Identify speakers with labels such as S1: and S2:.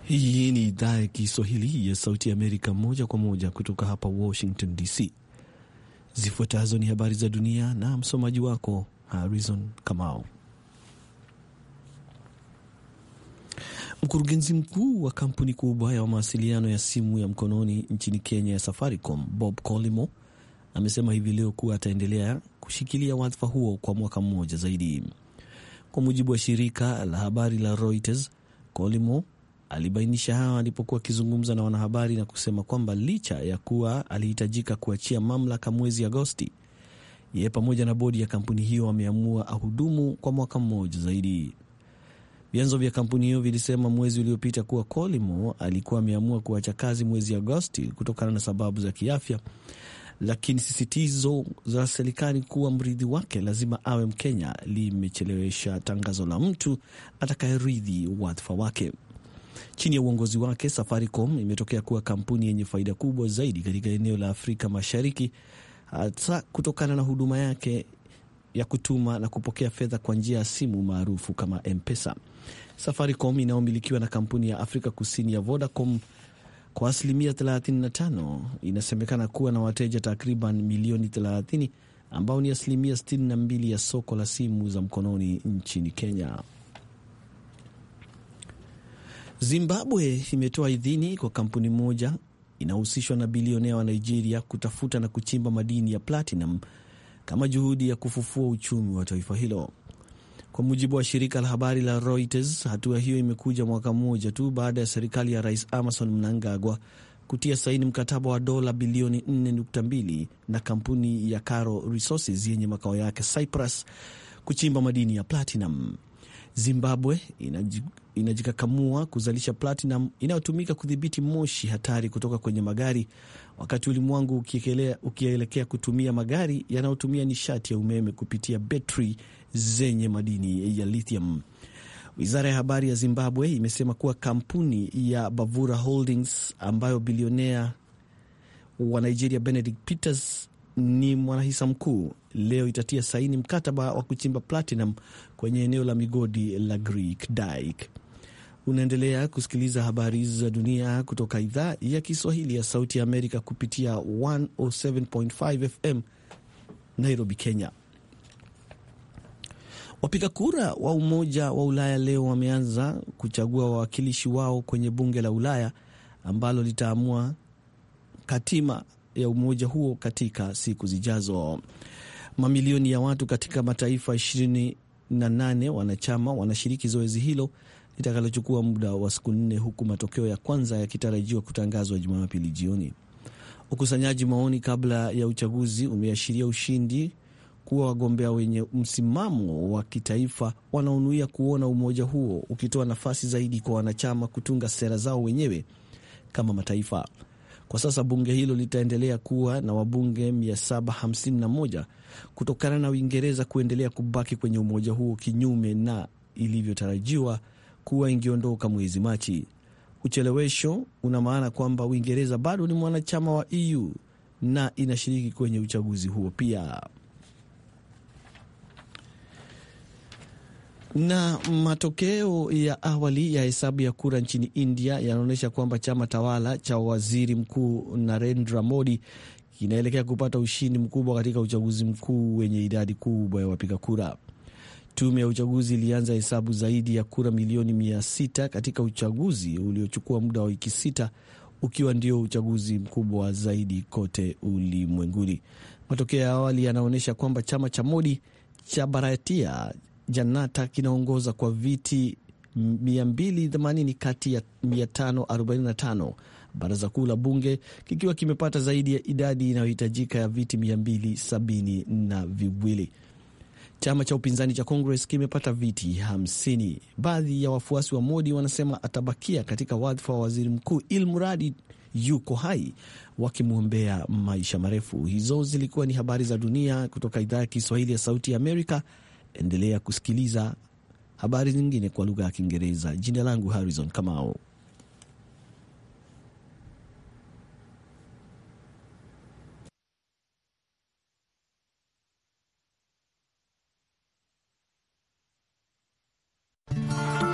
S1: Hii ni idhaa ya Kiswahili ya Sauti ya Amerika, moja kwa moja kutoka hapa Washington DC. Zifuatazo ni habari za dunia na msomaji wako Harrison Kamau. Mkurugenzi mkuu wa kampuni kubwa ya mawasiliano ya simu ya mkononi nchini Kenya ya Safaricom, Bob Collymore amesema hivi leo kuwa ataendelea kushikilia wadhifa huo kwa mwaka mmoja zaidi. Kwa mujibu wa shirika la habari la Reuters, Collymore alibainisha hayo alipokuwa akizungumza na wanahabari na kusema kwamba licha ya kuwa alihitajika kuachia mamlaka mwezi Agosti, yeye pamoja na bodi ya kampuni hiyo wameamua ahudumu kwa mwaka mmoja zaidi. Vyanzo vya kampuni hiyo vilisema mwezi uliopita kuwa Collymore alikuwa ameamua kuacha kazi mwezi Agosti kutokana na sababu za kiafya, lakini sisitizo za serikali kuwa mrithi wake lazima awe Mkenya limechelewesha tangazo la mtu atakayerithi wadhifa wake. Chini ya uongozi wake, Safaricom imetokea kuwa kampuni yenye faida kubwa zaidi katika eneo la Afrika Mashariki, hasa kutokana na huduma yake ya kutuma na kupokea fedha kwa njia ya simu maarufu kama M-Pesa. Safaricom inayomilikiwa na kampuni ya Afrika Kusini ya Vodacom kwa asilimia 35 inasemekana kuwa na wateja takriban milioni 30 ambao ni asilimia 62 ya soko la simu za mkononi nchini Kenya. Zimbabwe imetoa idhini kwa kampuni moja inayohusishwa na bilionea wa Nigeria kutafuta na kuchimba madini ya platinum kama juhudi ya kufufua uchumi wa taifa hilo. Kwa mujibu wa shirika la habari la Reuters, hatua hiyo imekuja mwaka mmoja tu baada ya serikali ya Rais Emmerson Mnangagwa kutia saini mkataba wa dola bilioni 4.2 na kampuni ya Caro Resources yenye makao yake Cyprus kuchimba madini ya platinum. Zimbabwe inajikakamua kuzalisha platinum inayotumika kudhibiti moshi hatari kutoka kwenye magari, wakati ulimwengu ukielekea kutumia magari yanayotumia nishati ya umeme kupitia betri zenye madini ya lithium. Wizara ya habari ya Zimbabwe imesema kuwa kampuni ya Bavura Holdings ambayo bilionea wa Nigeria Benedict Peters ni mwanahisa mkuu leo itatia saini mkataba wa kuchimba platinum kwenye eneo la migodi la Greek Dyke. Unaendelea kusikiliza habari za dunia kutoka idhaa ya Kiswahili ya Sauti ya Amerika kupitia 107.5 FM Nairobi, Kenya. Wapiga kura wa Umoja wa Ulaya leo wameanza kuchagua wawakilishi wao kwenye bunge la Ulaya ambalo litaamua katima ya umoja huo katika siku zijazo. Mamilioni ya watu katika mataifa 28 wanachama wanashiriki zoezi hilo litakalochukua muda wa siku nne, huku matokeo ya kwanza yakitarajiwa kutangazwa Jumapili jioni. Ukusanyaji maoni kabla ya uchaguzi umeashiria ushindi kuwa wagombea wenye msimamo wa kitaifa wanaonuia kuona umoja huo ukitoa nafasi zaidi kwa wanachama kutunga sera zao wenyewe kama mataifa. Kwa sasa bunge hilo litaendelea kuwa na wabunge 751 kutokana na Uingereza kuendelea kubaki kwenye umoja huo kinyume na ilivyotarajiwa kuwa ingiondoka mwezi Machi. Uchelewesho una maana kwamba Uingereza bado ni mwanachama wa EU na inashiriki kwenye uchaguzi huo pia. Na matokeo ya awali ya hesabu ya kura nchini India yanaonyesha kwamba chama tawala cha waziri mkuu Narendra Modi kinaelekea kupata ushindi mkubwa katika uchaguzi mkuu wenye idadi kubwa ya wapiga kura. Tume ya uchaguzi ilianza hesabu zaidi ya kura milioni mia sita katika uchaguzi uliochukua muda wa wiki sita, ukiwa ndio uchaguzi mkubwa zaidi kote ulimwenguni. Matokeo ya awali yanaonyesha kwamba chama cha Modi cha Bharatiya Janata kinaongoza kwa viti 280 kati ya 545, baraza kuu la bunge kikiwa kimepata zaidi ya idadi inayohitajika ya viti 270 na viwili. Chama cha upinzani cha Congress kimepata viti 50. Baadhi ya wafuasi wa Modi wanasema atabakia katika wadhifa wa waziri mkuu ilmuradi yuko hai, wakimwombea maisha marefu. Hizo zilikuwa ni habari za dunia kutoka idhaa ya Kiswahili ya Sauti ya Amerika. Endelea kusikiliza habari nyingine kwa lugha ya Kiingereza. Jina langu Harrison Kamao.